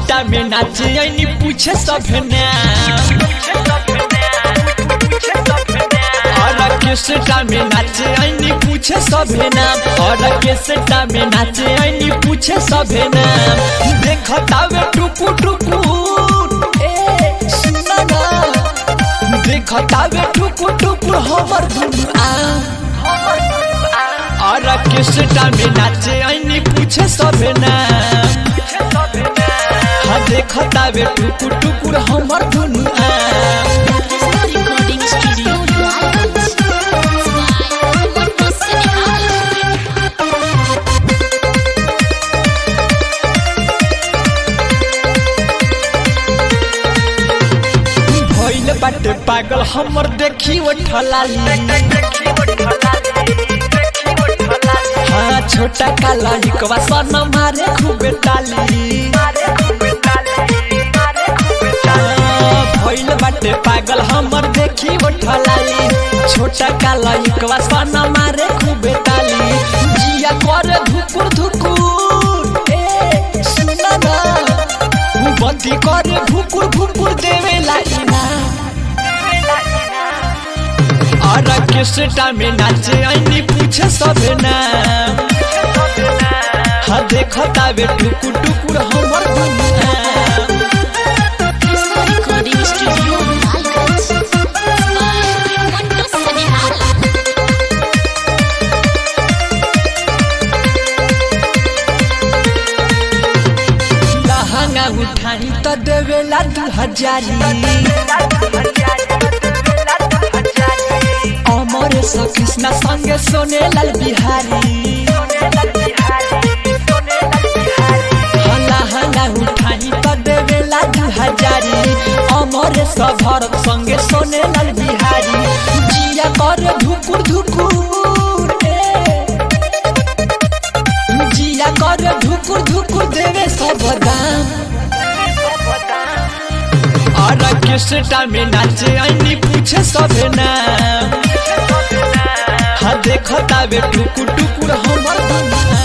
Orchestra में नाचे ऐनी पूछे सभे नाम ऑर्केस्ट्रा में नाचे ऐनी पूछे सभे नाम ऑर्केस्ट्रा में नाचे ऐनी पूछे सभे नाम देखतावे टुकु टुकु ए सुना ना देखतावे टुकु टुकु हमर दुनु आ ऑर्केस्ट्रा में नाचे ऐनी पूछे सभे नाम हाँ देखतावे टुकु टुकुर हमर दुनु आ recording studio Lions. Smile, what the cinema. भइल बाटे पागल हमर देखी उठलाली हाँ छोटा काला हिकवा सन मारे खूबे ताली हाँ, भइल बाटे पागल हमर देखी उठलाली छोटा काला हिकवा सन मारे खूबे ताली जिया करे धुकुर धुकुर ए सुना ना बंदी करे भुकुर भुकुर देवे लाइना ऑर्केस्ट्रा में नाचे ऐनी पूछे सभे नाम हाँ देखतावे टुकुर टुकुर हमर दुनिया Krishna recording studio Lions. Smile, what the cinema. लहंगा उठाई तो देवेला दू हजारी अमर स कृष्ण संगे सोने लाल बिहारी हाँ, लहंगा उठाई तो देवेला दू हजारी अमर स भरत संगे सोने लाल बिहारी जिया कर धुकुर धुकुर ए जिया कर धुकुर धुकुर देवे सब दाम ऑर्केस्ट्रा में नाचे ऐनी पूछे सभे नाम हाँ देखतावे टुकुर टुकुर हमर दुनिया